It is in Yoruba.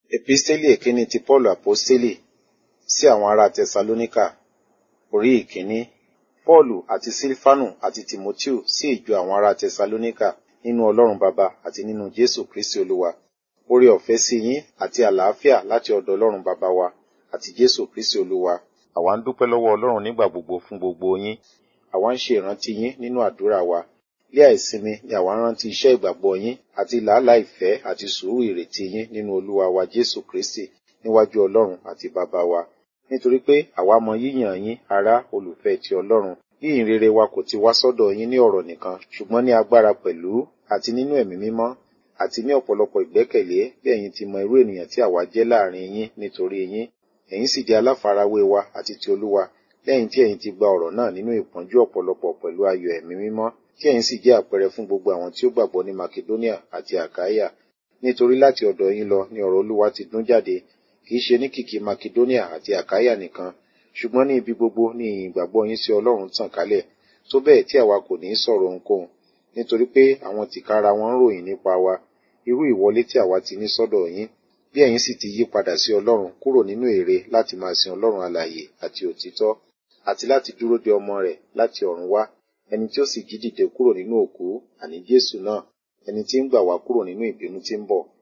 Episteli èkíní ti Pọ́ọ̀lù Àpọ́stélì sí àwọn ará Tẹsalóníkà orí ìkíní. Pọ́ọ̀lù àti Sílfánù àti Tìmótíù sí ìjọ àwọn ará Tẹsalóníkà nínú Ọlọ́run Baba àti nínú Jésù Kristi Olúwa. Oore ọ̀fẹ́ sí yín àti àlàáfíà láti ọ̀dọ̀ Ọlọ́run Baba wa àti Jésù Kristi Olúwa. Àwa ń dúpẹ́ lọ́wọ́ Ọlọ́run nígbà gbogbo fún gbogbo yín. Àwa ń ṣe ìrántí yín nínú àdúrà wa. Lé àìsinmi ni àwa ń rántí iṣẹ́ ìgbàgbọ́ yín àti làálàá ìfẹ́ àti sùúrù ìrètí yín nínú Olúwa wa Jésù Kristi níwájú Ọlọ́run àti Baba wa. Nítorí pé àwa mọ yíyàn yín ará olùfẹ́ ti Ọlọ́run. Yíyìn rere wa kò ti wá sọ́dọ̀ yín ní ọ̀rọ̀ nìkan, ṣùgbọ́n ní agbára pẹ̀lú àti nínú ẹ̀mí mímọ́ àti ní ọ̀pọ̀lọpọ̀ ìgbẹ́kẹ̀lé bí ẹ̀yin ti mọ irú ènìyàn tí àwa jẹ́ láàrin yín nítorí yín. Ẹ̀yin sì jẹ́ aláfarawé wa àti ti Olúwa lẹ́yìn tí ẹ̀yin ti gba ọ̀rọ̀ náà nínú ìpọ́njú ọ̀pọ̀lọpọ̀ pẹ̀lú ayọ̀ ẹ̀mí mímọ́ tí ẹ̀yin sì jẹ́ àpẹẹrẹ fún gbogbo àwọn tí ó gbàgbọ́ ní Makedonia àti Àkáyà. Nítorí láti ọ̀dọ̀ yín lọ ni ọ̀rọ̀ Olúwa ti dún jáde, kì í ṣe ní kìkì Makedonia àti Àkáyà nìkan, ṣùgbọ́n ní ibi gbogbo ni ìyìn ìgbàgbọ́ yín sí Ọlọ́run tàn kálẹ̀, tó bẹ́ẹ̀ tí àwa kò ní í sọ̀rọ̀ ohunkóhun, nítorí pé àwọn tìkára wọn ń ròyìn nípa wa, irú ìwọlé tí àwa ti ní sọ́dọ̀ yín, bí ẹ̀yin sì ti yí padà sí Ọlọ́run kúrò nínú ère láti máa sin Ọlọ́run alààyè àti òtítọ́, àti láti dúró de ọmọ rẹ̀ láti ọ̀run wá, ẹni tí ó sì jí dìde kúrò nínú òkú, àní Jésù náà, ẹni tí ń gbà wá kúrò nínú ìbínú tí ń bọ̀.